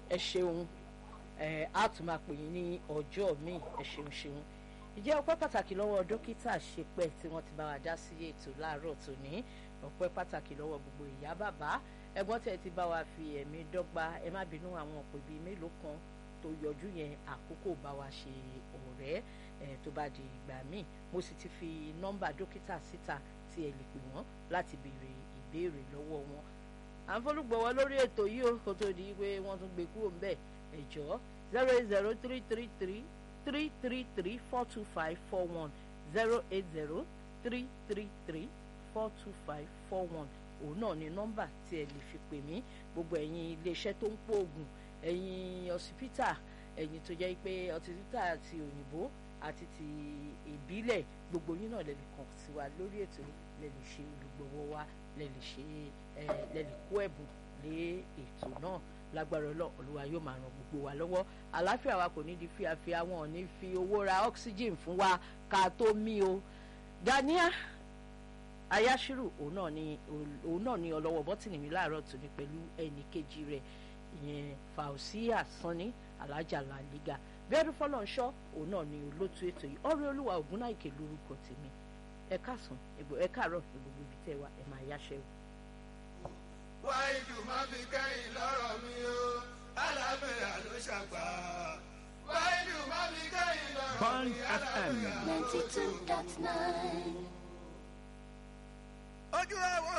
ẹ ṣeun ẹ á tún máa pè yín ní ọjọ́ míì ẹ ṣeun ṣeun ìjẹ́ ọpẹ́ pàtàkì lọ́wọ́ dókítà ṣepẹ́ tí wọ́n ti bá wa dá sí ètò láàárọ̀ tòní ọpẹ́ pàtàkì lọ́wọ́ gbogbo ìyá bàbá ẹ̀gbọ́n tẹ̀ ti bá wa fi ẹ̀mí dọ́gba ẹ má bínú àwọn òpè bíi mélòó kan tó yọjú yẹn àkókò bá wa ṣe ọ̀rẹ́ ẹ̀ tó bá di ìgbà míì mo sì ti fi nọ́mbà dókítà síta tí ẹ lè pè wọ́n láti béèrè ìbéèrè lọ́wọ́ wọn à ń fọlùgbọ̀wọ́ lórí ètò yìí ó kó tó di pé wọ́n tún gbé kúrò ńbẹ̀ ẹ̀jọ́ zero eight zero three three three three three three four two five four one zero eight zero three three three four two five four one òun náà ni nọ́mbà tí ẹ lè fi pè mí gbogbo ẹ̀yin iléeṣẹ́ tó ń pòògùn ẹ̀yin ọsibítà ẹ̀yin tó jẹ́ pé ọsibítà ti òyìnbó àti ti ìbílẹ̀ gbogbo yín náà lè lè kàn sí wa lórí ètò lè lè ṣe olùgbọ̀wọ́ wa lè lè ṣe lè lè kó ẹ̀bùn lé ètò náà lágbára ọlọ́ olúwa yóò máa ràn gbogbo wa lọ́wọ́ àlàáfíà wa kò ní di fíafíà wọn ò ní fi owó ra oxygen fún wa ká tó mí o Gania Ayashiru òun náà ni òun náà ni ọlọ́wọ́ bọ́tìnì mi láàárọ̀ tòní pẹ̀lú ẹnì kejì rẹ̀ ìyẹn Fausia Sanni alájà làlígà bẹ́ẹ̀rù fọlọ́nṣọ́ òun náà ni olótú ètò yìí ọ̀rẹ́ olúwa ògúnnáìkè lórúkọ tèmi ẹ káàsán ẹ káàárọ̀ gbogbo ibi tẹ́ wa ẹ máa yáṣẹ́ o wáìdù má fi kẹ́yìn lọ́rọ̀ mi o alábẹ́rẹ́ ló ṣàgbà. wáìdù má fi kẹ́yìn lọ́rọ̀ mi alábẹ́rẹ́ ló ṣàgbà. ninety two dot nine. ojú ẹ̀wọ̀n.